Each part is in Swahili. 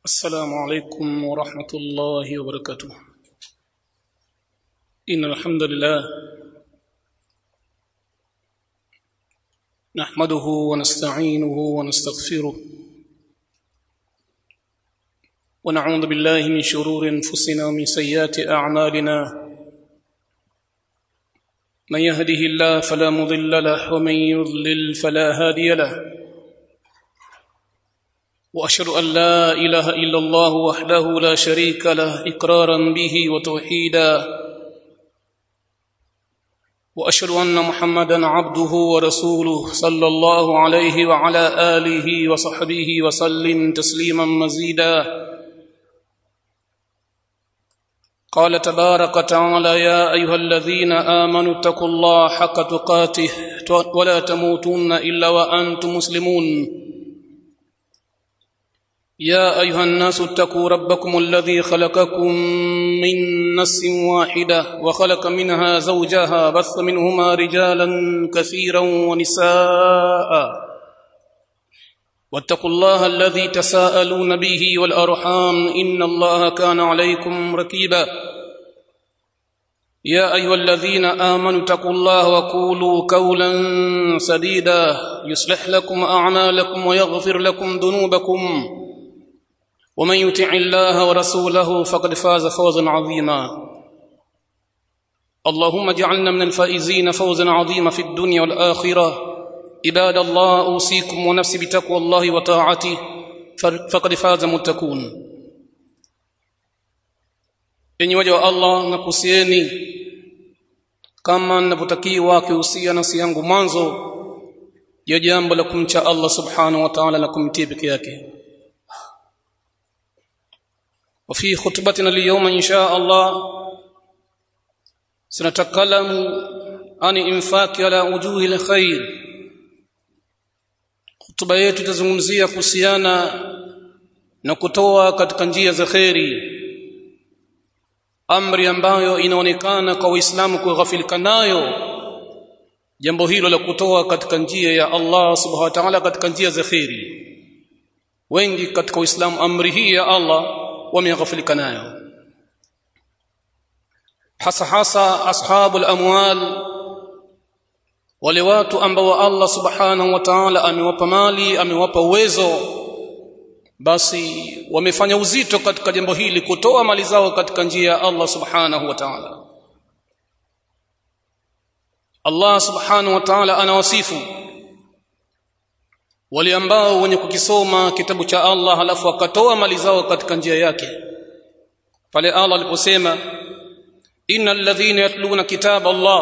السلام عليكم ورحمة الله وبركاته إن الحمد لله نحمده ونستعينه ونستغفره ونعوذ بالله من شرور أنفسنا ومن سيئات أعمالنا من يهده الله فلا مضل له ومن يضلل فلا هادي له واشهد ان لا اله الا الله وحده لا شريك له اقرارا به وتوحيدا واشهد ان محمدا عبده ورسوله صلى الله عليه وعلى اله وصحبه وسلم تسليما مزيدا قال تبارك وتعالى يا ايها الذين امنوا اتقوا الله حق تقاته ولا تموتن الا وانتم مسلمون يا ايها الناس اتقوا ربكم الذي خلقكم من نفس واحده وخلق منها زوجها بث منهما رجالا كثيرا ونساء واتقوا الله الذي تساءلون به والارحام ان الله كان عليكم ركيبا يا ايها الذين امنوا اتقوا الله وقولوا قولا سديدا يصلح لكم اعمالكم ويغفر لكم ذنوبكم ومن يطع الله ورسوله فقد فاز فوزا عظيما اللهم اجعلنا من الفائزين فوزا عظيما في الدنيا والاخره عباد الله اوصيكم ونفسي بتقوى الله وطاعته فقد فاز متقون enyi waja wa allah nakusieni kama ninavyotakiwa kihusia nafsi yangu mwanzo ya jambo la kumcha allah subhanahu wa ta'ala na kumtii peke yake وفي خطبتنا اليوم إن شاء الله سنتكلم عن إنفاق على وجوه الخير خطبة yetu tazungumzia kuhusiana na kutoa katika njia za kheri amri ambayo inaonekana kwa Uislamu kughafilika nayo jambo hilo la kutoa katika njia ya Allah subhanahu wa ta'ala katika njia za kheri wengi katika Uislamu amri hii ya Allah wameghafilika nayo hasa hasa ashabul amwal wale watu ambao Allah subhanahu wa ta'ala amewapa mali amewapa uwezo basi wamefanya uzito katika jambo hili kutoa mali zao katika njia ya Allah subhanahu wa ta'ala Allah subhanahu wa ta'ala anawasifu wale ambao wenye kukisoma kitabu cha Allah halafu wakatoa mali zao katika njia yake pale Allah aliposema innal ladhina yatluna kitab Allah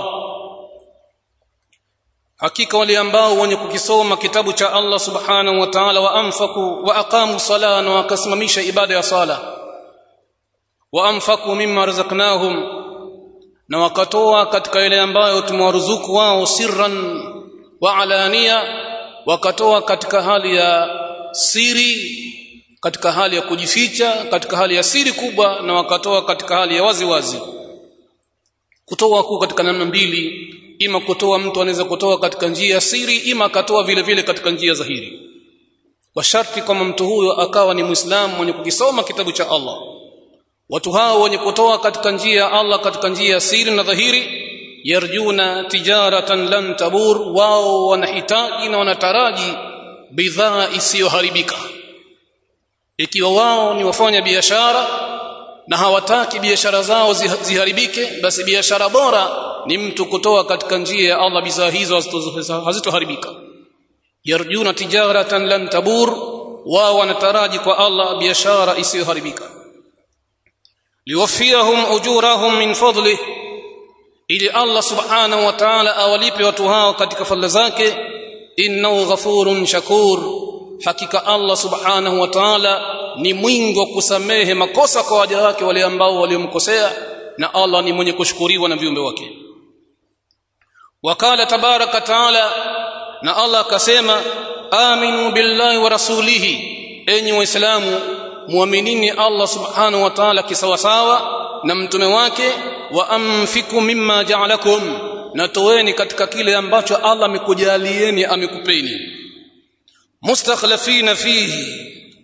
hakika wale ambao wenye kukisoma kitabu cha Allah subhanahu wa ta'ala wa anfaku wa aqamu sala na wakasimamisha ibada ya sala wa anfaku mimma razaqnahum na wakatoa katika ile ambayo tumewaruzuku wao sirran wa alania wakatoa katika hali ya siri katika hali ya kujificha katika hali ya siri kubwa na wakatoa katika hali ya wazi wazi kutoa kuu katika namna mbili ima kutoa mtu anaweza kutoa katika njia ya siri ima akatoa vile vile katika njia dhahiri kwa sharti kama mtu huyo akawa ni muislamu mwenye kukisoma kitabu cha Allah watu hao wenye kutoa katika njia ya Allah katika njia ya siri na dhahiri yarjuna tijaratan lan tabur wao wanahitaji na wanataraji bidhaa isiyoharibika ikiwa wao ni wafanya biashara na hawataki biashara zao ziharibike basi biashara bora ni mtu kutoa katika njia ya Allah bidhaa hizo hazitoharibika yarjuna tijaratan lan tabur wao wanataraji kwa Allah biashara isiyoharibika liwafiyahum ujurahum min fadlihi ili Allah subhanahu wa ta'ala awalipe watu hao katika fadhila zake innahu ghafurun shakur hakika Allah subhanahu wa ta'ala ni mwingi wa kusamehe makosa kwa waja wake wale ambao waliomkosea na Allah ni mwenye kushukuriwa na viumbe wake wakala tabaraka taala na Allah akasema aminu billahi wa rasulihi enyi waislamu muaminini Allah subhanahu wa ta'ala kisawasawa na mtume wake wa amfiku mimma ja'alakum na toeni katika kile ambacho Allah amekujalieni amekupeni mustakhlifina fihi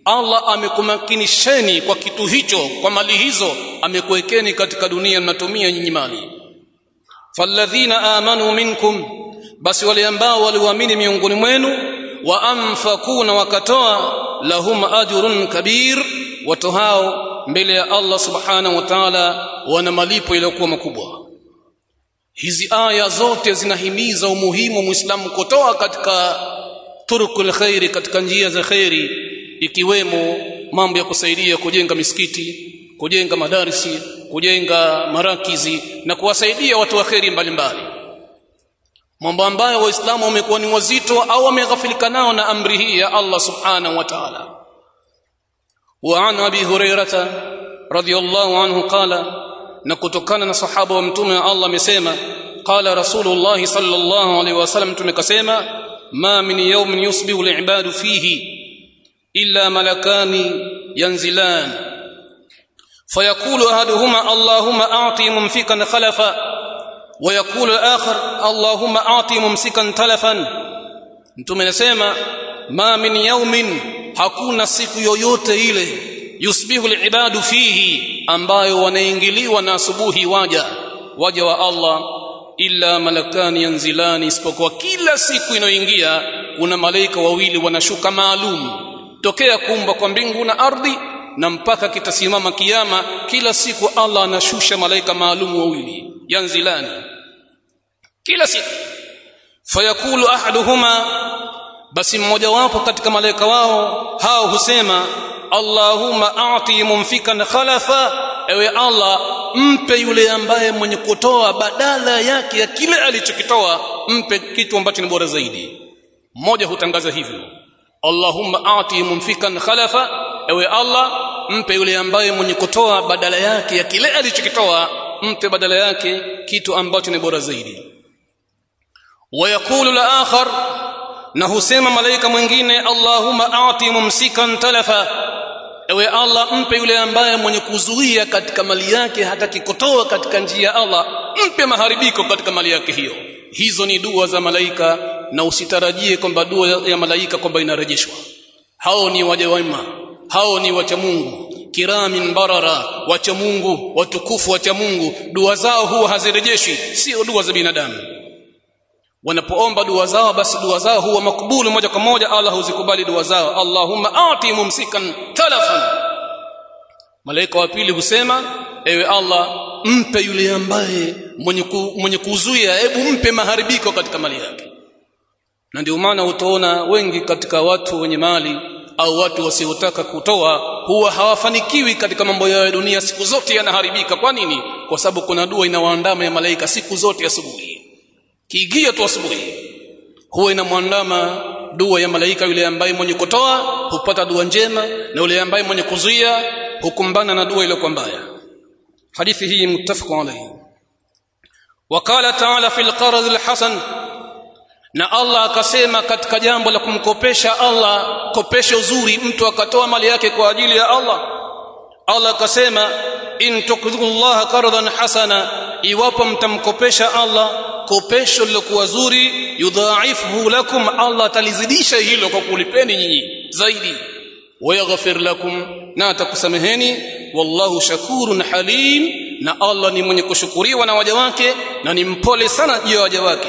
Allah amekumakinisheni kwa kitu hicho kwa mali hizo amekuwekeni katika dunia mnatumia nyinyi mali falladhina amanu minkum basi wale ambao waliamini miongoni mwenu wa anfaquna wakatoa lahum ajrun kabir watu hao mbele ya Allah subhanahu wa ta'ala wana malipo yaliyokuwa makubwa hizi aya zote zinahimiza umuhimu muislamu kutoa katika turukul khairi katika njia za khairi ikiwemo mambo ya kusaidia kujenga misikiti kujenga madarisi kujenga marakizi na kuwasaidia watu wa khairi mbalimbali mambo ambayo waislamu wamekuwa ni wazito au wameghafilika nao na amri hii ya Allah subhanahu wa ta'ala wa an abi hurairata radiyallahu anhu qala na kutokana na sahaba wa mtume wa Allah amesema qala rasulullah sallallahu alaihi wasallam tumekasema ma min yawmin yusbihu al-ibadu fihi illa malakani yanzilan فيقول احدهما اللهم اعطي ممسكا خلفا ويقول الاخر اللهم اعطي ممسكا تلفا mtume anasema ma min yawmin hakuna siku yoyote ile yusbihu alibadu fihi ambayo wanaingiliwa na asubuhi waja waja wa Allah illa malakani yanzilani isipokuwa kila siku inayoingia kuna malaika wawili wanashuka maalum tokea kuumba kwa mbingu na ardhi na mpaka kitasimama kiyama kila siku Allah anashusha malaika maalum wawili yanzilani kila siku fayakulu ahaduhuma basi mmoja wapo katika malaika wao hao husema Allahumma a'ti mumfikan khalafa ewe Allah mpe yule ambaye mwenye kutoa badala yake ya kile alichokitoa mpe kitu ambacho ni bora zaidi mmoja hutangaza hivyo Allahumma a'ti mumfikan khalafa ewe Allah mpe yule ambaye mwenye kutoa badala yake ya kile alichokitoa mpe badala yake kitu ambacho ni bora zaidi wayakulu la akhar na husema malaika mwingine Allahumma a'ti mumsikan talafa ewe Allah mpe yule ambaye mwenye kuzuia katika mali yake hataki kutoa katika njia ya Allah mpe maharibiko katika mali yake hiyo hizo ni dua za malaika na usitarajie kwamba dua ya malaika kwamba inarejeshwa hao ni waja wema hao ni wacha Mungu kiramin barara wacha Mungu watukufu wacha Mungu dua zao huwa hazirejeshi sio dua za binadamu wanapoomba dua zao basi dua zao huwa makubulu moja kwa moja Allah huzikubali dua zao Allahumma ati mumsikan talafan malaika wa pili husema ewe Allah mpe yule ambaye mwenye, ku, mwenye kuzuia hebu mpe maharibiko katika mali yake na ndio maana utaona wengi katika watu wenye mali au watu wasiotaka kutoa huwa hawafanikiwi katika mambo yao ya dunia siku zote yanaharibika kwa nini kwa sababu kuna dua inawaandama ya malaika siku zote asubuhi kiingia tu asubuhi huwa inamwandama dua ya malaika yule ambaye mwenye kutoa hupata dua njema na yule ambaye mwenye kuzuia hukumbana na dua ile kwa mbaya hadithi hii muttafaqun alayhi وقال تعالى في القرض الحسن na Allah akasema katika jambo la kumkopesha Allah kopesho uzuri mtu akatoa mali yake kwa ajili ya Allah Allah akasema in tuqridullaha qardan hasana iwapo mtamkopesha Allah kopesho lilokuwa zuri yudhaifuhu lakum Allah atalizidisha hilo kwa kulipeni nyinyi zaidi wayaghfir lakum na atakusameheni wallahu shakurun halim na Allah ni mwenye kushukuriwa na waja wake na ni mpole sana juu ya waja wake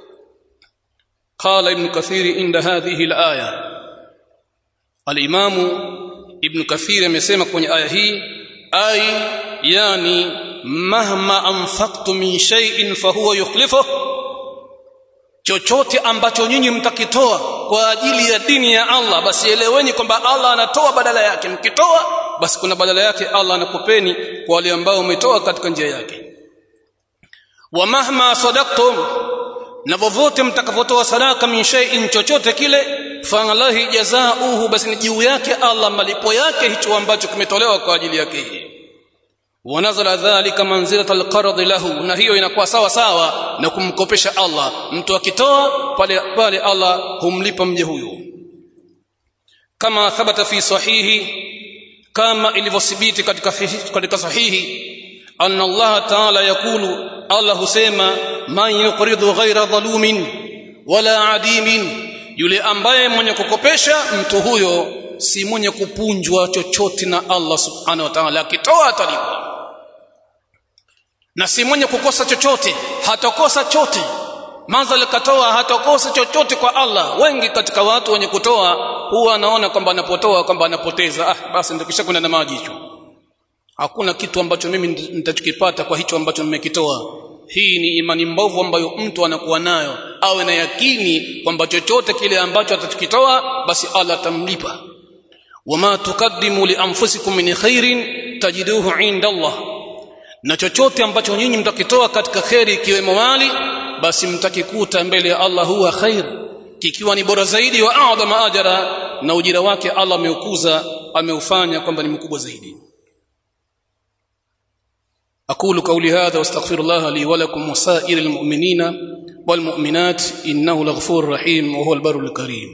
قال ابن كثير عند هذه الآية الإمام ابن كثير amesema kwenye aya hii ay yani mahma anfaqtu min shay'in fahuwa yukhlifuh chochote ambacho nyinyi mtakitoa kwa ajili ya dini ya Allah basi eleweni kwamba Allah anatoa badala yake mkitoa basi kuna badala yake Allah anakupeni kwa wale ambao umetoa katika njia yake wa mahma sadaqtum na vovote mtakavotoa sadaka min shay'in chochote kile falahi jazaohu basi ni juu yake Allah malipo yake hicho ambacho kimetolewa kwa ajili yake hii wanazala dhalika manzilata alqard lahu na hiyo inakuwa sawa sawa na kumkopesha Allah mtu akitoa pale pale Allah humlipa mje huyo kama thabata fi sahihi kama ilivyothibiti katika katika sahihi anna Allah ta'ala yakulu Allah husema man yuqridu ghaira dhalumin wala adimin yule ambaye mwenye kukopesha mtu huyo si mwenye kupunjwa chochote na Allah subhanahu wa ta'ala akitoa atalipwa na si mwenye kukosa chochote hatakosa chote mazal katoa hatakosa chochote kwa Allah wengi katika watu wenye kutoa huwa anaona kwamba anapotoa kwamba anapoteza ah basi ndikisha kwenda na maji hicho hakuna kitu ambacho mimi nitachokipata kwa hicho ambacho nimekitoa hii ni imani mbovu ambayo mtu anakuwa nayo awe na yakini kwamba chochote kile ambacho atachokitoa basi Allah atamlipa wama tukaddimu li anfusikum min khairin tajiduhu inda Allah na chochote ambacho nyinyi mtakitoa katika kheri ikiwemo mali basi mtakikuta mbele ya Allah huwa khair kikiwa ni bora zaidi wa adhama ajra na ujira wake Allah ameukuza ameufanya kwamba ni mkubwa zaidi أقول قولي هذا واستغفر الله لي ولكم وسائر المؤمنين والمؤمنات إنه لغفور رحيم وهو البر الكريم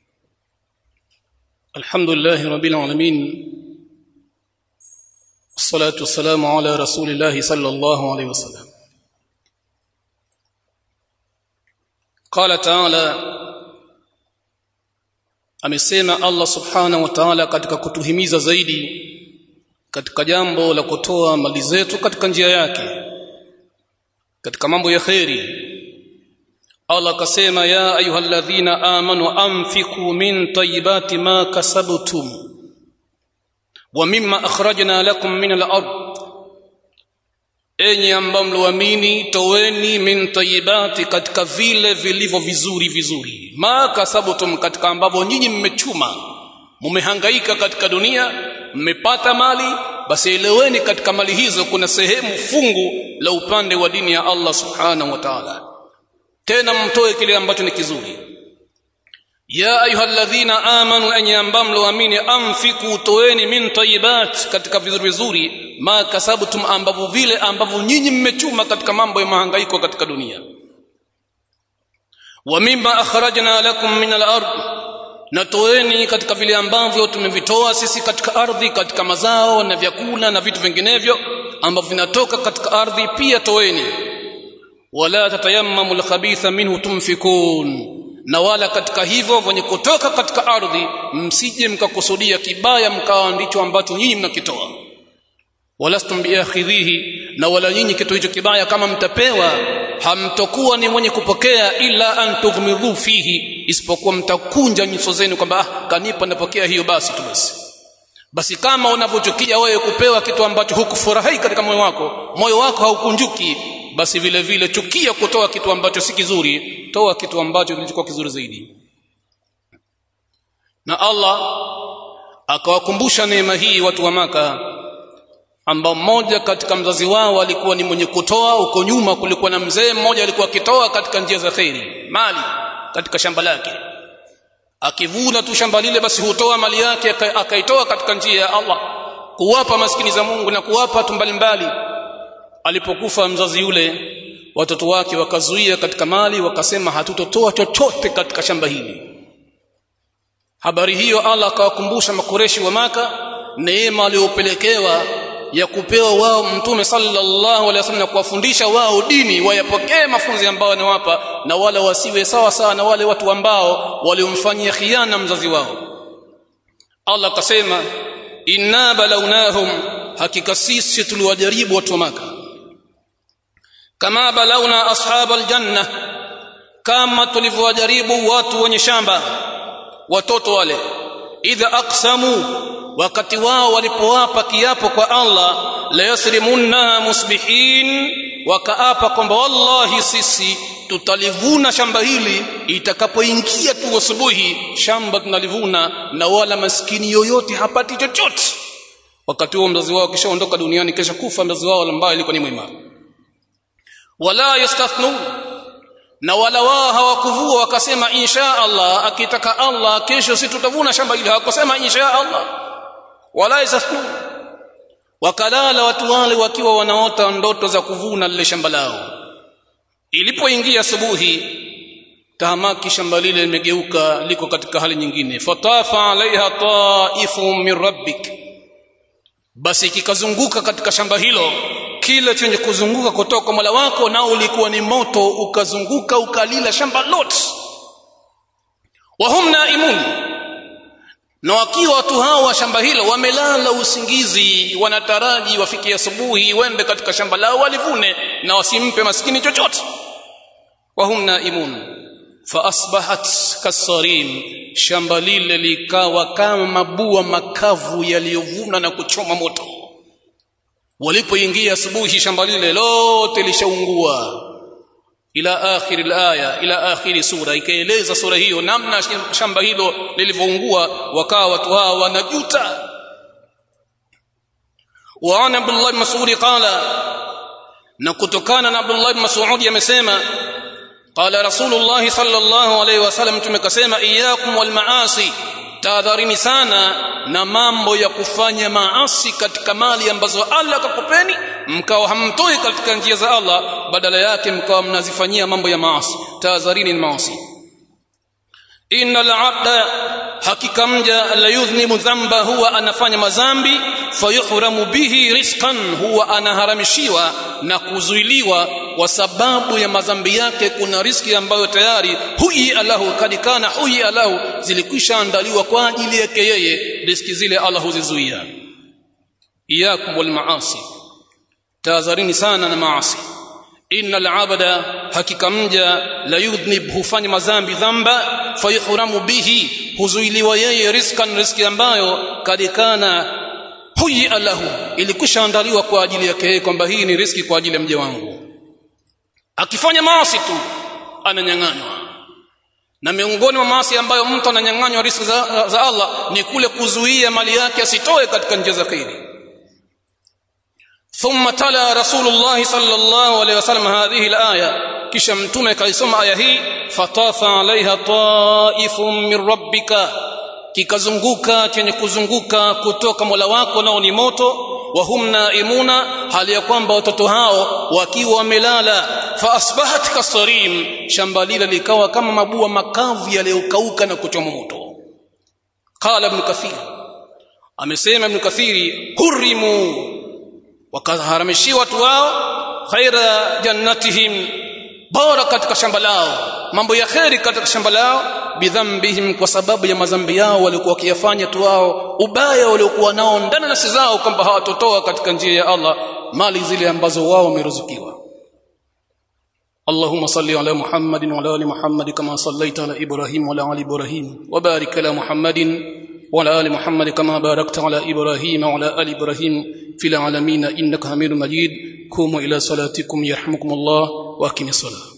الحمد لله رب العالمين والصلاة والسلام على رسول الله صلى الله عليه وسلم قال تعالى amesema Allah subhanahu wa ta'ala katika kutuhimiza zaidi katika jambo la kutoa mali zetu katika njia yake katika mambo ya kheri Allah akasema ya ayyuhalladhina amanu anfiqu min tayyibati ma kasabtum wa mimma akhrajna lakum min al-ard enyi ambao mloamini toweni min tayyibati katika vile vilivyo vizuri vizuri ma kasabtum katika ambavyo nyinyi mmechuma mumehangaika katika dunia mmepata mali basi eleweni katika mali hizo kuna sehemu fungu la upande wa dini ya Allah subhanahu wa ta'ala tena mtoe kile ambacho ni kizuri ya ayyuhalladhina amanu an yambamlu amini anfiku toeni min tayyibat katika vizuri vizuri ma kasabtum ambavyo vile ambavyo nyinyi mmechuma katika mambo ya mahangaiko katika dunia wa mimma akhrajna lakum min al-ard na toeni katika vile ambavyo tumevitoa sisi katika ardhi katika mazao na vyakula na vitu vinginevyo ambavyo vinatoka katika ardhi pia toeni wala tatayammamu alkhabitha minhu tunfikun na wala katika hivyo venye kutoka katika ardhi msije mkakusudia kibaya mkawa ndicho ambacho nyinyi mnakitoa walastum biakhidhihi na wala nyinyi kitu hicho kibaya kama mtapewa hamtokuwa ni mwenye kupokea ila an tughmidhu fihi isipokuwa mtakunja nyuso zenu kwamba ah kanipa napokea hiyo basi tu basi basi kama unavyochukia wewe kupewa kitu ambacho hukufurahi katika moyo wako moyo wako haukunjuki basi vile vile chukia kutoa kitu ambacho si kizuri toa kitu ambacho kilichokuwa kizuri zaidi na Allah akawakumbusha neema hii watu wa maka ambao mmoja katika mzazi wao alikuwa ni mwenye kutoa huko nyuma kulikuwa na mzee mmoja alikuwa akitoa katika njia za khairi mali katika shamba lake akivuna tu shamba lile basi hutoa mali yake akaitoa katika njia ya Allah kuwapa maskini za Mungu na kuwapa watu mbalimbali alipokufa mzazi yule watoto wake wakazuia katika mali wakasema hatutotoa chochote katika shamba hili habari hiyo Allah akawakumbusha makureshi wa maka neema aliyopelekewa ya kupewa wao mtume sallallahu alaihi wasallam na kuwafundisha wao dini wayapokee mafunzo ambayo anawapa na wala wasiwe sawa sawa na wale watu ambao waliomfanyia khiana mzazi wao Allah akasema inna balawnahum hakika sisi tuliwajaribu watu wa maka kama balawna ashab aljanna kama tulivyowajaribu watu wenye shamba watoto wale idha aqsamu wakati wao walipowapa kiapo kwa Allah la yasrimunna musbihin wakaapa kwamba wallahi sisi tutalivuna shamba hili itakapoingia tu asubuhi shamba tunalivuna na wala maskini yoyote hapati chochote wakati huo mzazi wao kishaondoka duniani kisha kufa mzazi wao ambaye alikuwa ni mwema wala yastathnun na wala wao hawakuvua wakasema insha Allah akitaka Allah kesho si tutavuna shamba hili hawakusema insha Allah wala yastathnun wakalala watu wale wakiwa wanaota ndoto za kuvuna lile shamba lao ilipoingia asubuhi tahamaki shamba lile limegeuka liko katika hali nyingine fatafa alaiha taifun min rabbik basi kikazunguka katika shamba hilo kile chenye kuzunguka kutoka kwa Mola wako nao ulikuwa ni moto ukazunguka ukalila shamba lote wahum naimun na wakiwa watu hao wa shamba hilo wamelala usingizi wanataraji wafikie asubuhi wende katika shamba lao walivune na wasimpe maskini chochote wahum naimun faasbahat kasarim shamba lile likawa kama mabua makavu yaliyovuna na kuchoma moto walipoingia asubuhi shamba lile lote lishaungua ila akhir alaya ila akhir sura ikaeleza sura hiyo namna shamba hilo lilivyoungua wakawa watu hawa wanajuta wa ana abdullah mas'ud qala na kutokana na abdullah mas'ud amesema qala rasulullah sallallahu alayhi wasallam tumekasema iyyakum wal maasi tahadharini sana na mambo ya kufanya maasi katika mali ambazo Allah akakupeni mkawa hamtoi katika njia za Allah badala yake mkawa mnazifanyia mambo ya maasi tahadharini na maasi innal abda hakika mja la yudhnimu dhanba huwa anafanya mazambi fayuhramu bihi rizqan huwa anaharamishiwa na kuzuiliwa kwa sababu ya madhambi yake kuna riski ambayo tayari huyi alahu kadikana huyi alahu zilikwisha andaliwa kwa ajili yake yeye riski zile Allah huzizuia iyakum wal maasi tahadharini sana na maasi innal abada hakika mja la yudhnib hufanya madhambi dhamba fayuhramu bihi huzuiliwa yeye rizkan riski ambayo kadikana huyi alahu ilikwisha andaliwa kwa ajili yake yeye kwamba hii ni riski kwa ajili ya mja wangu akifanya maasi tu ananyang'anywa na miongoni mwa maasi ambayo mtu ananyang'anywa riziki za, za Allah ni kule kuzuia mali yake asitoe katika njia za khairi ثم تلا رسول الله صلى الله عليه وسلم هذه الآية kisha mtume kaisoma aya hii fatafa alaiha taifun min rabbika kikazunguka chenye kuzunguka kutoka mola wako nao ni moto wahum naimuna hali ya kwamba watoto hao wakiwa wamelala fa asbahat kasarim shamba lile likawa kama mabua makavu yaliyokauka na kuchoma moto qala ibn kathir amesema ibn kathiri hurimu wakaharamishiwa watu wao khaira jannatihim bora katika shamba lao mambo ya kheri katika shamba lao bidhambihim kwa sababu ya madhambi yao waliokuwa wakiyafanya tu wao ubaya waliokuwa nao ndani nafsi zao kwamba hawatotoa katika njia ya Allah mali zile ambazo wao wameruzukiwa اللهم صل على محمد وعلى ال محمد كما صليت على ابراهيم وعلى ال ابراهيم وبارك على محمد وعلى ال محمد كما باركت على ابراهيم وعلى ال ابراهيم في العالمين انك حميد مجيد قوموا الى صلاتكم يرحمكم الله واقيموا الصلاه